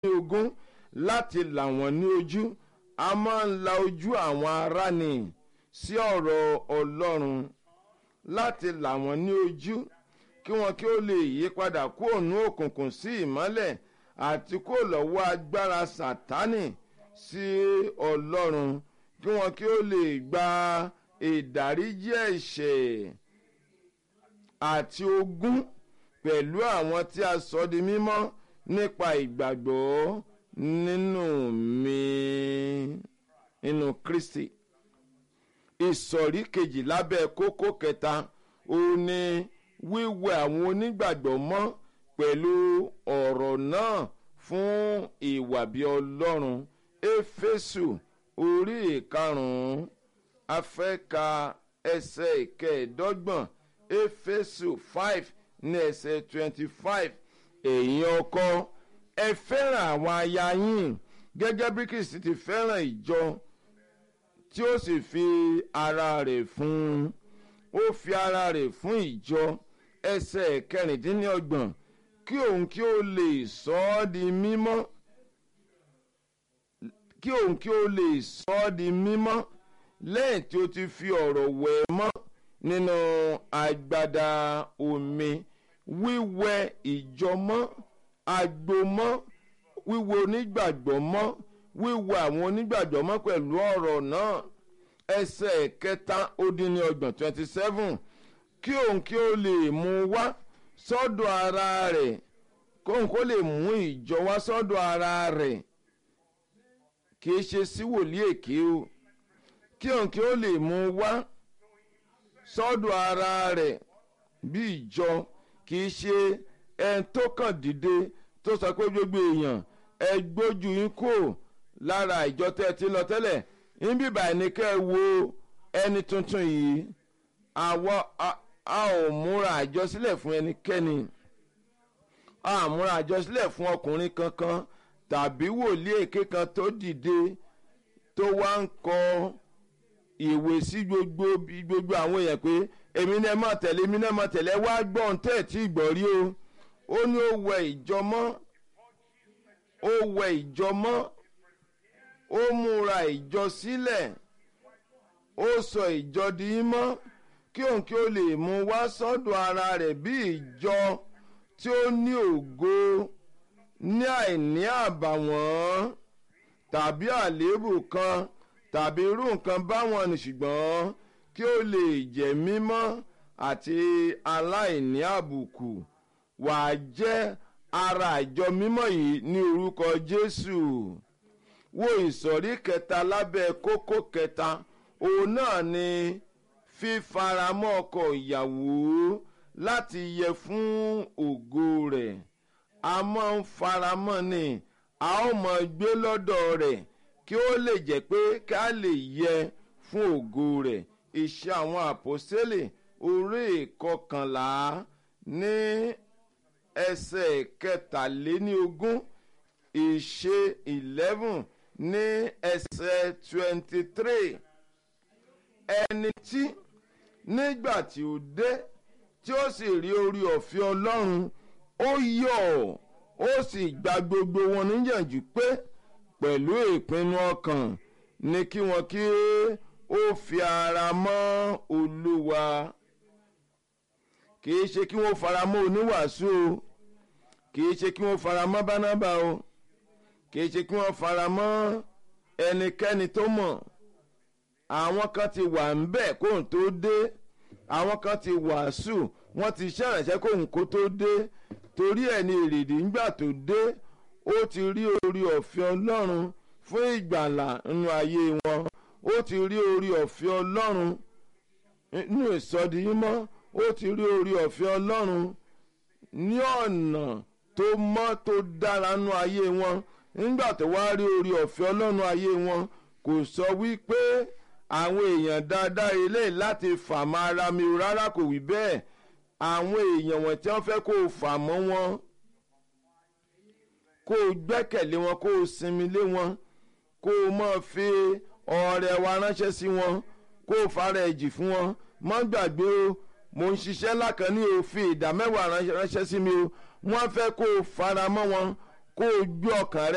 ogún láti là wọ́n ní ojú a máa ń la ojú àwọn ará ni sí ọ̀rọ̀ ọlọ́run láti là wọ́n ní ojú kí wọn kí ó lè yí padà kúrò ní òkùnkùn sí ìmọ́lẹ̀ àti kúrò lọ́wọ́ agbára sátánì sí ọlọ́run kí wọn kí ó lè gba ìdáríjì ẹ̀ṣẹ̀ àti ogún pẹ̀lú àwọn tí a sọ di mímọ́ nípa ìgbàgbọ́ nínú mi nínú kristi ìsọ̀rí kejì lábẹ́ kókó kẹta òun ni wíwẹ àwọn onígbàgbọ́ mọ́ pẹ̀lú ọ̀rọ̀ náà fún ìwà bí ọlọ́run éfésù orí ìkarùn-ún afẹ́ka ẹsẹ̀ ìkẹẹ̀ẹ́dọ́gbọ̀n éfésù five ní ẹsẹ̀ twenty five èyí ọkọ ẹ fẹ́ràn àwọn aya yín gẹ́gẹ́ bí kristi ti fẹ́ràn ìjọ tí ó sì fi ara rẹ̀ fún un ó fi ara rẹ̀ fún ìjọ ẹsẹ̀ kẹrìndínlọ́gbọ̀n kí òun kí ó lè sọ ọ́ di mímọ́ kí òun kí ó lè sọ ọ́ di mímọ́ lẹ́yìn tí ó ti fi ọ̀rọ̀ wẹ̀ mọ́ nínú agbada omi wíwẹ ìjọ mọ́ agbo mọ́ wíwẹ onígbàgbọ́ mọ́ wíwẹ àwọn onígbàgbọ́ mọ́ pẹ̀lú ọ̀rọ̀ náà ẹsẹ̀ kẹta ó dín ní ọgbọ̀n twenty seven kí òun kí ó lè mú wá sọ́dọ̀ ara rẹ̀ kóun kó lè mú ìjọ wá sọ́dọ̀ ara rẹ̀ kì í ṣe sí wòlíì èké o kí òun kí ó lè mú wá sọ́dọ̀ ara rẹ̀ bí ìjọ kì í ṣe ẹni tó kàn dìde tó sọ pé gbogbo èèyàn ẹ gbójú yín kò lára ìjọ tẹ́ ẹ ti lọ tẹ́lẹ̀ níbí báyìí ni kẹ́ ẹ wo ẹni tuntun yìí àwọ a ò múra àjọsílẹ̀ fún ẹnikẹ́ni a ò múra àjọsílẹ̀ fún ọkùnrin kankan tàbí wòlíì èké kan tó dìde tó wá ń kọ ìwé sí gbogbo gbogbo àwọn èèyàn pé èmi náà má tẹ̀lé èmi náà má tẹ̀lé wá gbọ́n tẹ̀ tí gbọ́ rí o ó ní ó wẹ ìjọ mọ́ ó wẹ ìjọ mọ́ ó múra ìjọ sílẹ̀ ó sọ ìjọ di mọ́ kí òun kí ó lè mú wá sọ́dọ̀ ara rẹ̀ bí ìjọ tí ó ní ògo ní àìní àbàwọ́n tàbí àléébù kan tàbí irú nǹkan báwọn ni ṣùgbọ́n kí ó lè jẹ́ mímọ́ àti aláìní àbùkù wàá jẹ́ ara ìjọ mímọ́ yìí ní orúkọ jésù wo ìsọ̀rí kẹta lábẹ́ kókó kẹta òun náà ni fífaramọ́ ọkọ ìyàwó láti yẹ fún ògo rẹ̀ a máa ń faramọ́ ni a ó mọ gbé lọ́dọ̀ rẹ̀ kí ó lè jẹ́ pé ká lè yẹ fún ògo rẹ̀ iṣẹ́ àwọn àpòsílẹ̀ orí ìkọkànlá ní ẹsẹ̀ kẹtàléníogún ìṣe eleven ní ẹsẹ̀ twenty three ẹni tí nígbà tí ó dé tí ó sì rí orí ọ̀fẹ́ ọlọ́run ó yọ̀ ó sì gba gbogbo wọn níyànjú pé pẹ̀lú ìpinnu ọkàn ni kí wọn kí ó fi ara mọ́ olúwa kì í ṣe kí wọ́n fara mọ́ oníwàásù o kì í ṣe kí wọ́n fara mọ́ bánábà o kì í ṣe kí wọ́n fara mọ́ ẹnikẹ́ni tó mọ̀ àwọn kan ti wà ń bẹ̀ kóhùn tó dé àwọn kan ti wàásù wọ́n ti ṣẹ̀rẹ̀ṣẹ́ kóhùn kó tó dé torí ẹ̀ ní èrèdí ńgbà tó dé ó ti rí orí ọ̀fẹ́ ọlọ́run fún ìgbàlà nínú ayé wọn ó ti rí orí ọ̀fẹ́ ọlọ́run nínú ìsọdimọ́ ó ti rí orí ọ̀fẹ́ ọlọ́run ní ọ̀nà tó mọ́ tó dára nínú ayé wọn nígbà tó wá rí orí ọ̀fẹ́ ọlọ́run ayé wọn kò sọ wípé àwọn èèyàn dáadáa eléyìí láti fà mọ́ ara mi rárá kò wí bẹ́ẹ̀ àwọn èèyàn wọ̀n tí wọ́n fẹ́ kó o fà mọ́ wọn kó o gbẹ́kẹ̀lé wọn kó o sinmi lé wọn kó o mọ̀ fi ọ̀rẹ́ wa ránṣẹ́ sí wọn kó o fara ẹ̀jì fún wọn mọ́ gbàgbé o mo ń ṣiṣẹ́ lákan ní òfin ìdá mẹ́wàá ránṣẹ́ sí mi o wọ́n fẹ́ kó o fara mọ́ wọn kó o gbé ọkàn rẹ.